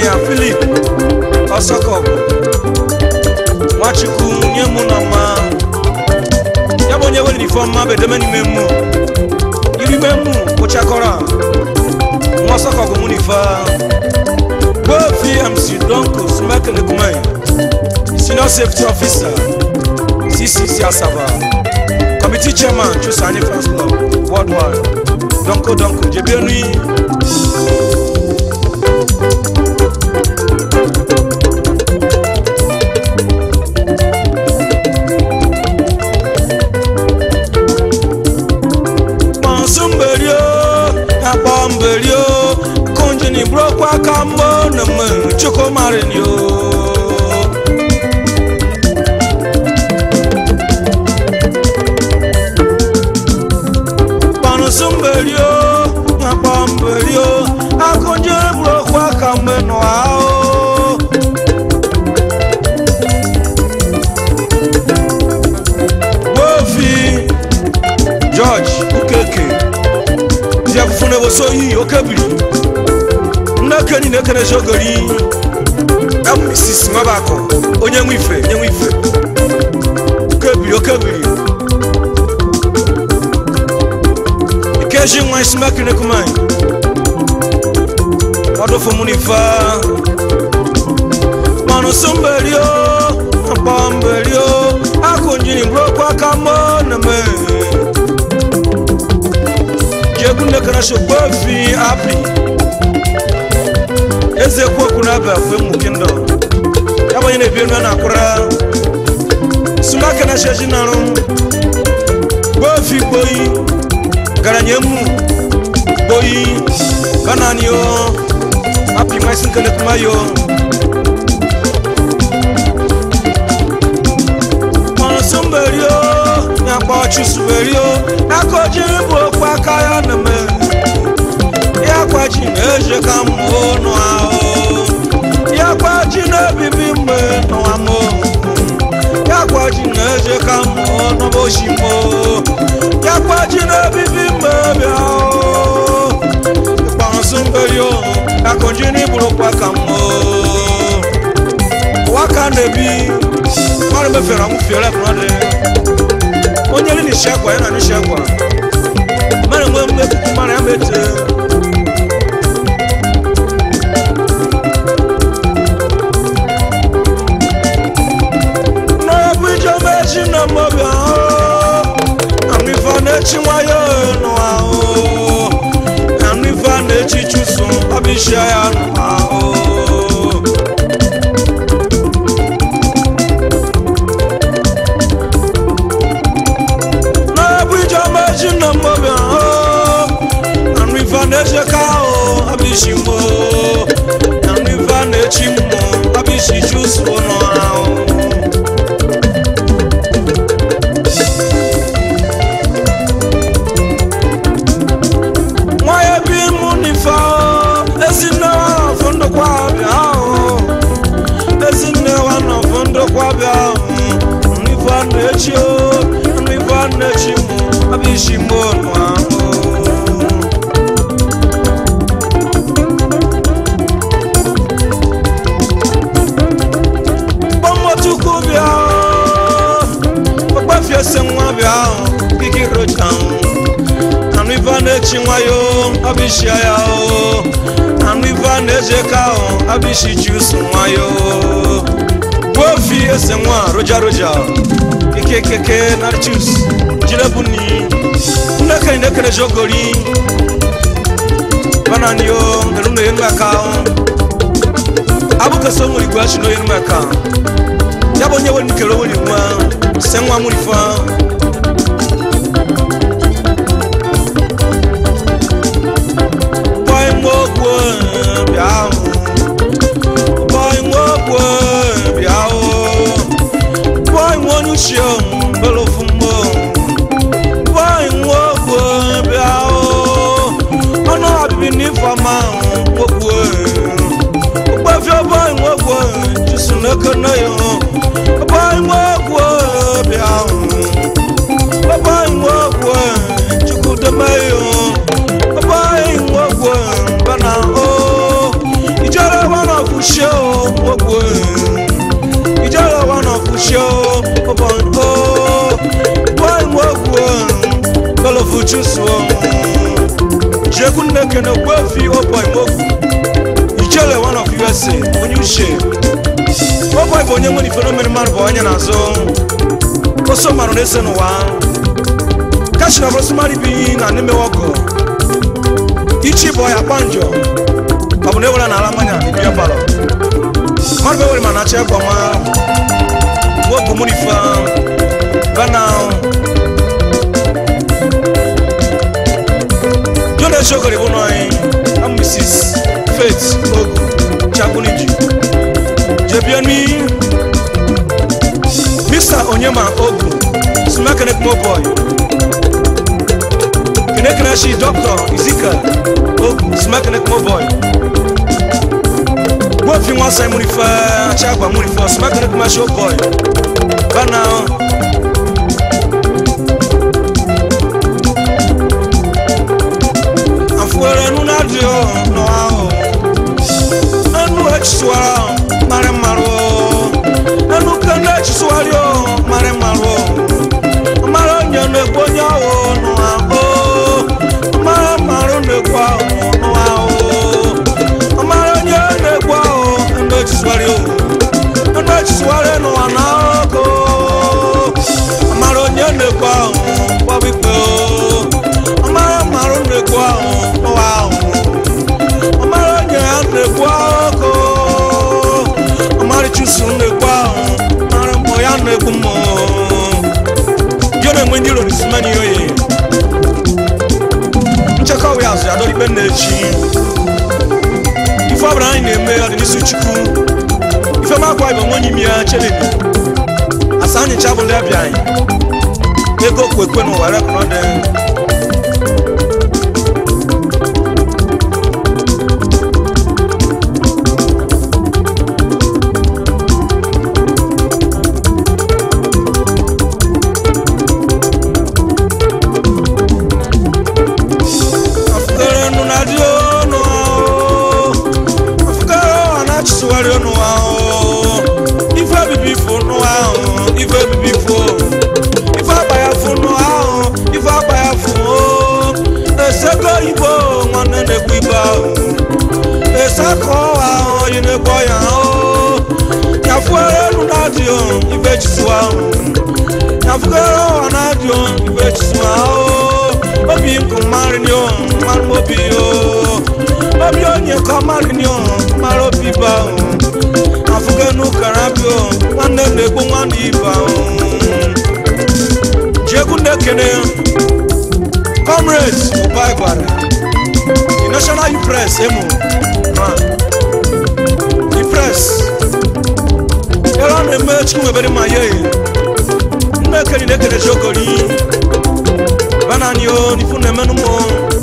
injinia filip ọsọkọbụ nwachukwu nye mụ na mma ya bụ onye were ifeọma bụ edeme n'ime mmụ iribe mmụ kpụchakọrọ nwa ọsọkọbụ mụ na ife gbofi mc donko sumekelekumai senior safety officer ccc asaba committee chairman chusani fans club worldwide donko donko jebienui kpọnsụmberio akpọmberio kunjini burokwa ka mbọ na mma chukwumarinio kpọnsụmberio akpọmberio akụnjini burokwa ka mgbe nụa o gbofi george ukeke ziafufu na eboso oyi okebiri nnekeni na-ekenesi ogori abụ mrs nwabakọ onye nwe ife onye nwe ife okebiri okebiri ikeji nwa isi mekinekumai ọdụfụmunifa manụ somberio mkpọmberio akụnjiri mbrokwa ka mọ na mee jegunne kana so gbofi api eze kwoku na aba fwe mu kindo yabanye na ebienu na akura suma kana sheji naru gbofi gboyi garanye mu gboyi banani yo api mai sin kele kuma yo Mọ̀nsúnbẹ̀rẹ̀ o, nyàgbọ́ ọ̀chùsùbẹ̀rẹ̀ o, akọ̀jì bụ okwu aka ya na-eme. Ya kwaji na-eje ka mmụọ nụ ahụ. Ya kwaji na-ebibi mgbe nụwa mụ. Ya kwaji na-eje ka mmụọ n'ọbọchị mụ. Ya kwaji na-ebibi mgbe bịa o. Mọ̀nsúnbẹ̀rẹ̀ o, akọ̀jì n'iburu okwu aka mmụọ. Waka na-ebi mmadụ mefere anwụ fiere mmadụ onye ri na-eshi akwa ya na n'eshi akwa mmadụ nwe mmepụta mmadụ ya mete n'ọbụ ijeọma echi na mmobi ahụ amịfa na-echi nwayọ nụ ahụ amịfa na-echi chụsụ ọbịshịa ya nụ ahụ n'ọbụ ijeọma echi na mmobi ahụ amịfa na-eche ka ahụ ọbịshi mmo amịfa na-echi mmụ ọbịshi chụsụ nụ ahụ nwanyị bi mụ n'ife ezinne wa nọfụ ndokwa bịa ahụ ezinne wa nọfụ ndokwa bịa ahụ n'ife a na-echi o n'ife a na-echi mụ abịa isi mụ ọnụ ahụ kpọmọtukwu bịa okpefi ese nwa bịa ahụ kiki rocha anụ ife a na-echi nwayọ abịshia ya o anụ ife a na-eje ka ahụ abịshi jusu nwayọ gbuofi ese nwa roja roja keke keke na jus jirebuni nnekene nekene jogori banani o elu na enu aka abụkesa onwere igwe achị n'oyi enu aka ya bụ onye were nkere oweri nwa se nwa mụrifa boy nwogwo bịa ahụ boy nwogwo bịa ahụ boy nwonye uche mbere ofu mmụọ boy nwogwo bịa ahụ ọnụ ọbịbị n'ifeọma nwogwo okpefie boy nwogwo jusu n'ekene ya boy nwogwo bịa ahụ boy nwogwo chukwudeme ya ọba nwogwo bana o ogu chusuo jekwu nneke na ogbuefi oboy mogu ijele one of usa onye uche oboy bụ onye nwere ifere mere mmadụ bụ onye na-azụ oso marụ na-ese n'ụwa kachina bụrụsụmarị bụ iyi na n'emewe ọgụ ichi bụ ọya kpanjọ ọ bụ na ewere n'ala mmanya bịa palọ mmadụ bụ ewere ma na-achọ egwu ọma wogu mụ n'ife bana jona eshogori bụ nọ anyị am mrs faith ogu chakuniji jebiani mr onyema ogu smakene kumo boy kenekene shi dr ezekiel ogu smakene kumo boy wofi nwa sai munifa achagba munifa smakene kuma show boy bana afuere nu na di o no ahụ enu echisụara marị mmarụ enu kene echisụarị o marị mmarụ mara onye na-ekwu onye ahụ nụ ahụ mara mmarụ na-ekwu ahụ nụ ahụ mara onye na-ekwu ahụ enu echisụarị o enu echisụarị n'ụwa na ọkụ mara onye na-ekwu ahụ gbabikpe o mara mmarụ na-ekwu ahụ n'ụwa ahụ ọmara onye ya na-ekwu ọkụ ọmarịchụsụ na-ekwu ahụ mara mmụ ya na-ekwu mmụ yo na-enwe ndị rori simeni oyi nchekọwa ya azụ ya dọrọ ikpe na-echi ife ọbụla anyị na-eme ọ dị n'isi chukwu ife makwa ibe nwe onye imi ya cheleni asa anyị chabụ ndị abịa anyị ego kwekwe n'ụwa rekọrọ afukere nu na di onu ahụ afukere ọ na-achịsụgharị ọnụ ahụ ife bibi fụ nụ ahụ ife bibi fụ ife akpa ya fụ nụ ahụ ife akpa ya fụ o esego igbo nwanne na-ekwu igbo ahụ esakọ ahụ onye na-ekwu ya ahụ ya fụere nu na di o ife chisụ ahụ ya fụkere ọ na di o ife chisụ ahụ obi nkụ mmarị ni o mmanụ obi o obi onye ka mmarị ni o mara obi ba o afụgenu karabi o nwanne m na-egbu nwanne iba o jiegwu na-ekene comrades ụba gwara the national youth press emo ma the press ebe a na-eme chukwu ebere ma ye nnekeri na-ekene jogori banani o ni fún ẹmẹnu mọ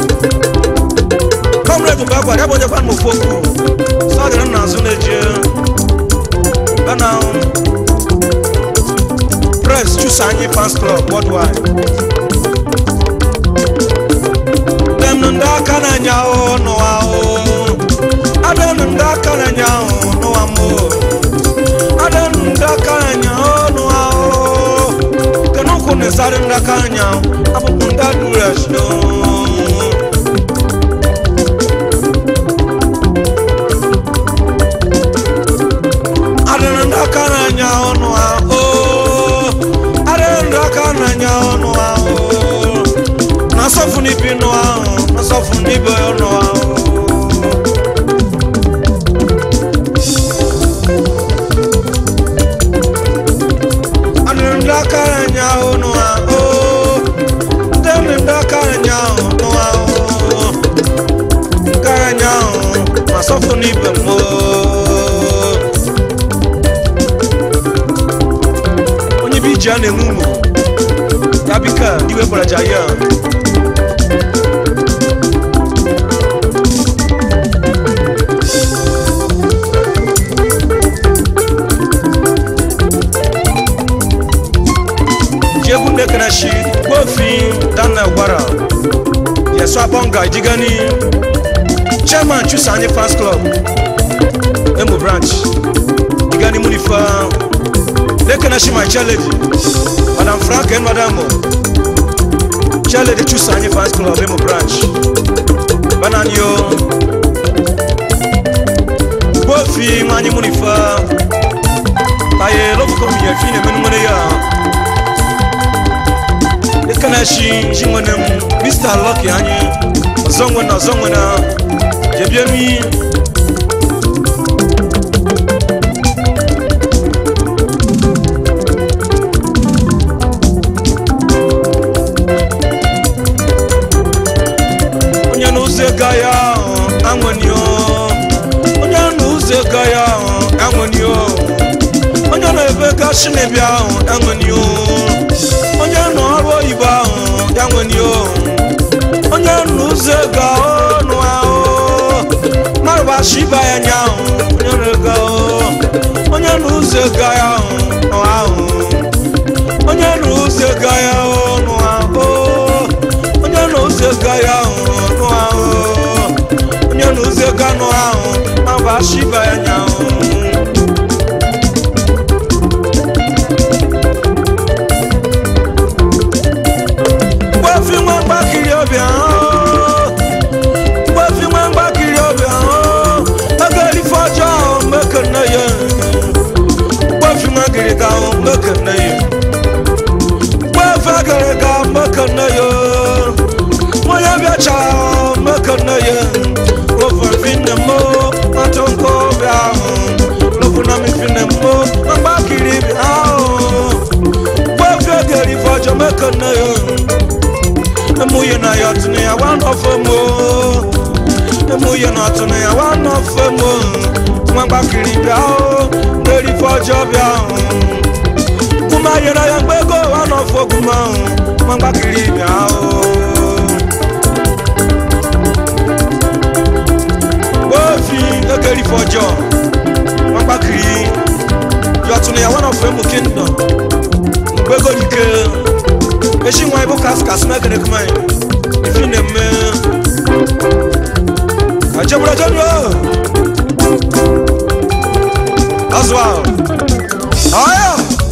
comrade bá gbàdé abọ́jọ́ fún àmọ̀fó kù sọ́ọ̀dì náà nàásù lè jẹ́ bana o press choose anyi fans club worldwide dem nu ndị aka na-anya o n'ụwa o adị nu ndị aka na-anya o n'ụwa m o adị nu ndị aka na-anya o n'ụwa o kenukwu na-esarị ndị aka na-anya o abụkwu ndị adụrụ eshino adịrị ndị aka na-anya ọnụ ahụ adịrị ndị aka na-anya ọnụ ahụ na-asọfụ n'ibi nụ ahụ na-asọfụ n'ibe ọnụ ahụ adịrị ndị aka na-anya ọnụ ahụ adịrị ndị aka na-anya ọnụ ahụ aka na-anya ahụ na-asọfụ n'ibe mmụọ onye bụ iji a na-enwe ụmụ ya bika diwe gbaraja ya jiegwu nekanashi gbofi daniel gwara yesu abonga ijigani chairman chusa anyị fans club emo branch igani munifa lekanashi my challenge madam frank and madam jele de chusa anyị fans club imo branch bananyo gbofi nwanyị munifa taye lofukom ya fi na emenu nwere ya ekana shi shi nwere m mr lucky anyị ọzọ nwe na ọzọ nwe na jebie mi onye n'ụzọ ego ya ahụ anwenio onye n'ụzọ ego ya ahụ anwenio onye na-ebe gashi na-ebi ahụ anwenio onye nọ ọrụ oyibo ahụ anwenio onye n'ụzọ ego ọnụ ahụ marụbashi ibe ya nya ahụ onye na-ego onye n'ụzọ ego ya ahụ nọ ahụ onye n'ụzọ ego ya ọnụ ahụ onye n'ụzọ ego ya ahụ nụ ahụ onye n'ụzọ ego anụ ahụ marụbashi ibe ya nya ahụ gbafi nwa mgbakiri ọbịa ahụ gbafi nwa mgbakiri ọbịa ahụ agarife ọjọọ ahụ mekene ya gbafi nwa gịrịga ahụ mekene ya gbafi agịrịga mekene ya onye bịacha ahụ mekene ya ofafi nne m nwata nke ọbịa ahụ lọfuna mifi nne m mgbakiri bịa ahụ gbafi agarife ọjọọ mekene ya emuye na ya tụnụ ya wa nọfe mo emuye na tụnụ ya wa nọfe mo nwa gbakiri bịa o nderi fọjọ bịa o kuma yere ya mgbe ego wa nọfe oguma o nwa gbakiri bịa o gbofi egeri fọjọ nwa gbakiri ya tụnụ ya wa nọfe mo kingdom mgbe ego dike eshi nwa ibu kas kas mekere kuma yi ifi ne mme ajabura jadu azwa aya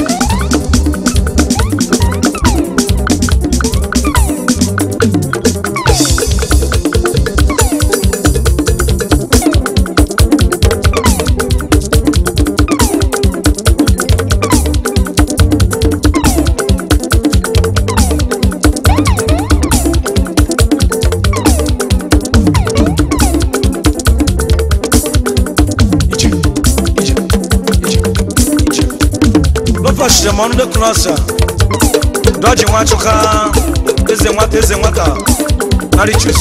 ije ije ije ije lọfọchiri m ọnụ dịkụ n'ọsọ dọji nwachụka eze nwata eze nwata narichus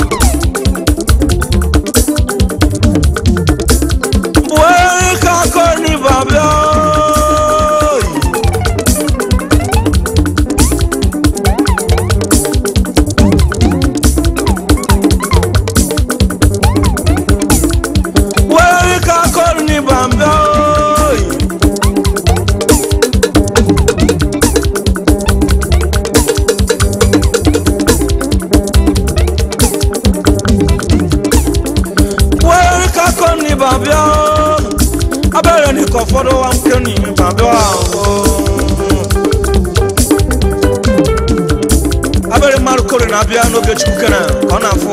wee ka akọni babịa wee ka akọni babịa wee ka akọni babịa abẹ́rẹ́ nìkan fọ́dọ̀ wa ń kẹ́ni babịa abẹ́rẹ́ mmadụ kore na-abịa n'oge chukwu kere ka ọ na-afụ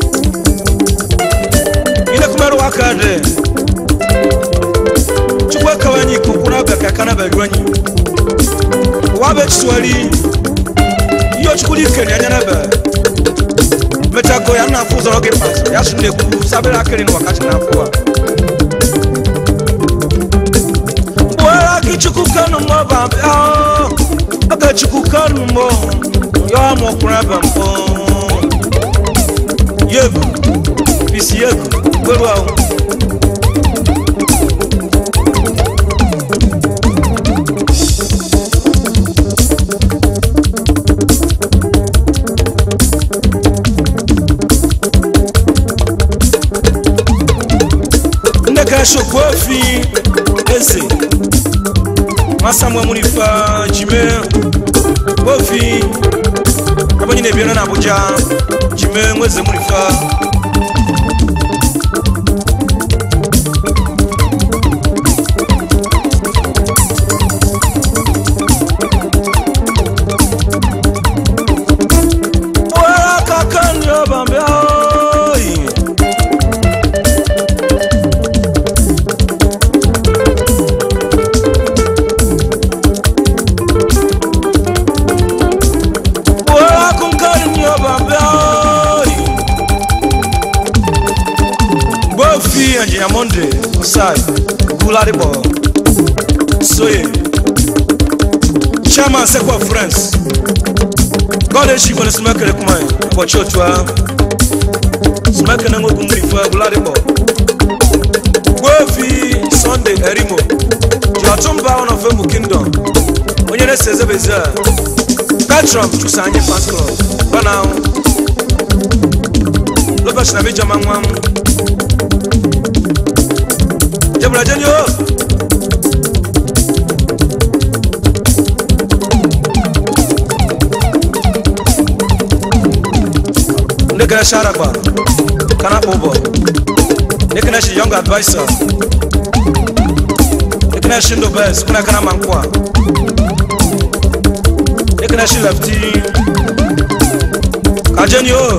inekumere wa ka dị chukwu ekewe anyị ikuku na abịa ka aka na abịa anyị ụwa bụ echisuwari ihe ochukwu dị ike na anya n'ebe mechago ya na-afụ ụzọ oge pas ya sụ na-ekwu sabere akịrị na wakachi na-afụ a were gị chukwu kanu mbọ babịa oge chukwu kanu mbọ ya mụkwuru ebe mbọ yegu bisi yegu gberu ahụ ndị ka shokwu ofi eze masamwe muri fa jime ofi abo nyine biana na abuja jime mweze muri fa osai guladibo soye chairman sekwa friends god echi kwere sumekere kuma ụbọchị otu a sumekere nwoke mmiri fue guladibo gbofi sunday erimo ji ọtụmba one of emu kingdom onye na-ese ezebezi a petrom chụsa anyị fans club bana ahụ lọbọchị na bijama nwa m jebụla jeni o ndị kere sharakpa kana akpọ ụbọ ndị kere shi young advisor ndị kere shi ndụ bes kuna kana ma nkwa ndị kere shi lefti ka jeni o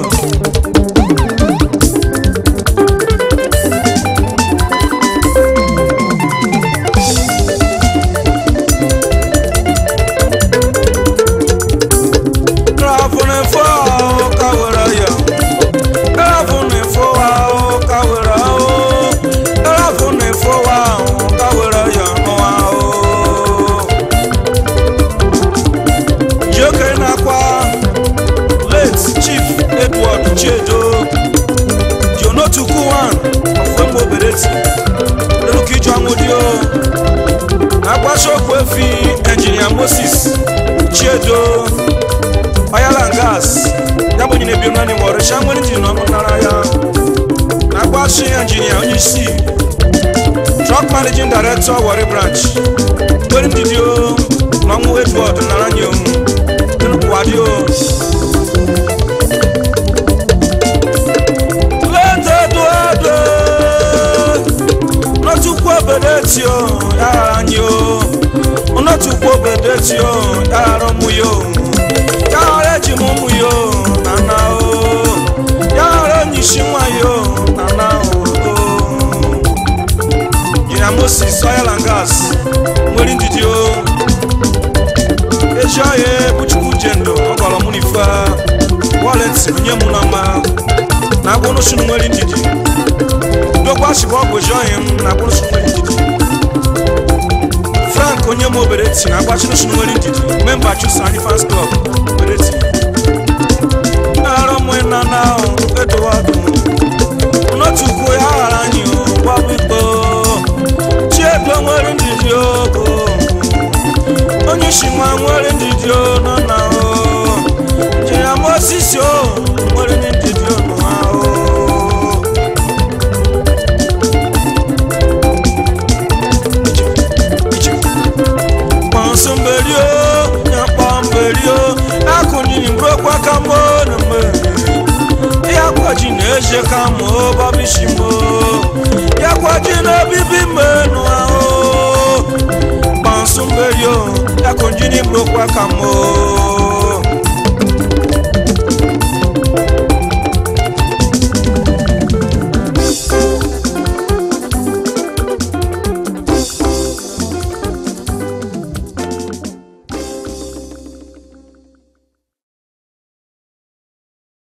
Gravune fo kawara ya Gravune fo wa kawara o Gravune fo wa kawara ya no wa o Joke na kwa late chief Edward Chedo Jono Tukuwan Afembo Bereti Leluki Jwangudio Agbasokwe fi engineer Moses Chedo oil and gas ya bụ onye na-ebi nwanne ma ọrịcha nwere ji na ọnụ nara ya na-agbachi injinia onye isi truck managing director Warri branch nwere ndidi o na ọnwụ edward nara nye omu nkwadi o leta edward n'otukwu obedeti o ya ghara anyị o n'otukwu obedeti o ya ghara ụmụ ya o yàrá eji m ụmụ ya o nana o yàrá onye isi nwa ya o nana o jina moses oil and gas nwere ndidi o ezi ọhịa ebuchukwu jendo ọgọrọ mụ n'ife wọlet nye mụ na mma na agbụnụsụ nwere ndidi dokwa sibụ ọgwụ ezi ọhịa m na agbụnụsụ nwere ndidi frank onye m obere ti na agbachinụsụ nwere ndidi memba chusa anyị fans club bereti arọ mụ na na eduwadu n'otukwu ya ghara anyị gbabikpo chiego nwere ndidi ogo onye isi nwa nwere ndidi o nọ na o jiri m osisi o nwere ndidi onu ha o kpọnsụmberi o ya kpọmberi o akụnyiri mbrokwa ka mụ na mgbe ya kwaji na-eje ka mụ babishi mụ ya kwaji na obibi mmenụ ahụ kpọnsụmberi o ya kụnyiri mbrokwa ka mụ